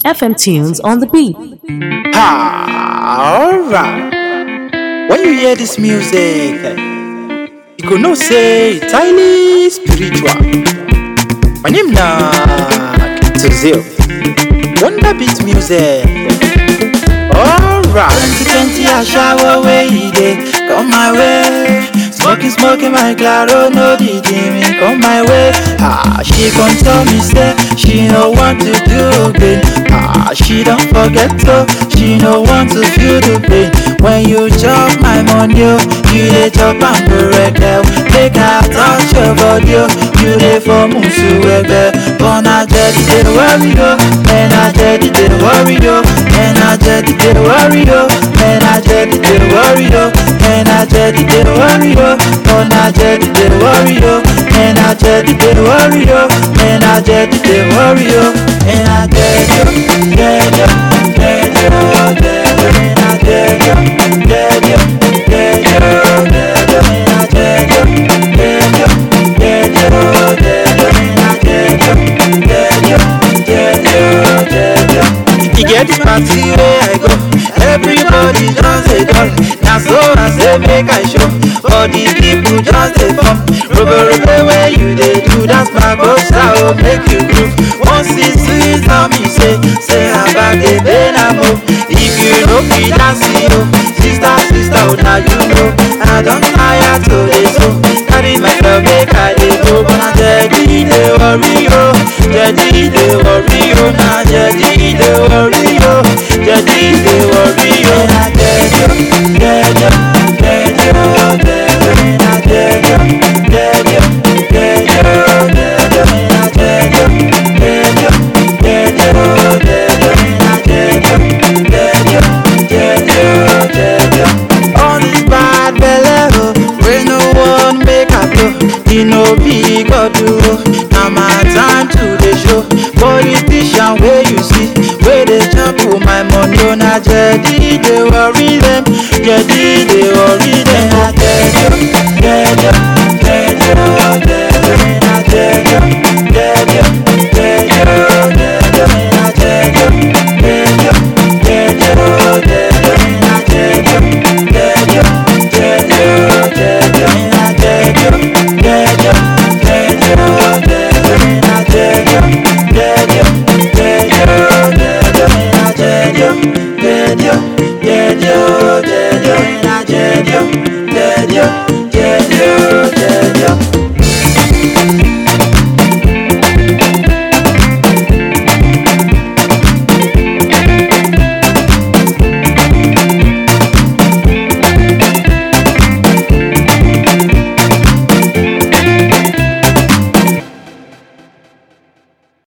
FM Tunes on the beat. Ah, alright. When you hear this music, you go know say it's highly spiritual. My name na Tuzio. Wonder Beat Music. Alright. 2020 I shower away day. Come my way. Smoking, smoking my claro, no DJ me come my way. Ah, she gon' tell me say she no want to do again. Ah, she don't forget to, she no want to feel the pain. When you chop my money, oh, you dey chop am correct. oh. Make I touch your body, oh, you dey for musu egbe. But na jedi dey worry yo, and na jedi dey worry yo, and na jedi dey worry yo, and na jedi dey worry yo, and na jedi dey worry yo, but na jedi dey worry yo, and na jedi dey worry yo, and na jedi dey worry yo, and na jedi yo, jedi yo, jedi yo, jedi yo, and na jedi yo, jedi yo, jedi yo, jedi yo, and na jedi yo, jedi yo, jedi yo, jedi yo, and na jedi yo, jedi yo, jedi yo, jedi yo. E get this party where I go, everybody just dey dull. Na so I say make I show, but the people just dey come. Robo robo where you dey do, that's my bossa oh make you groove. One six six tell me say, say abag dey pain am oh. If you no fit dance yo, sister sister oh na you know. I don tire to dey so, carry myself make I dey go. But na jedi dey worry yo, jedi dey worry yo, na jedi dey worry yo, jedi dey worry yo. Na jedi yo, jedi yo, jedi yo, jedi yo, na jedi yo, jedi yo, jedi yo, jedi yo, na jedi yo, jedi yo, jedi yo, jedi yo, na jedi yo, jedi yo, jedi yo, jedi yo. All this bad belle oh, wey no wan make I blow, e no be God o. Na my time to dey show. Politician wey you see, wey dey chop my money, oh na jedi dey worry dem, jedi dey worry dem. Na jedi o, jedi o, jedi o,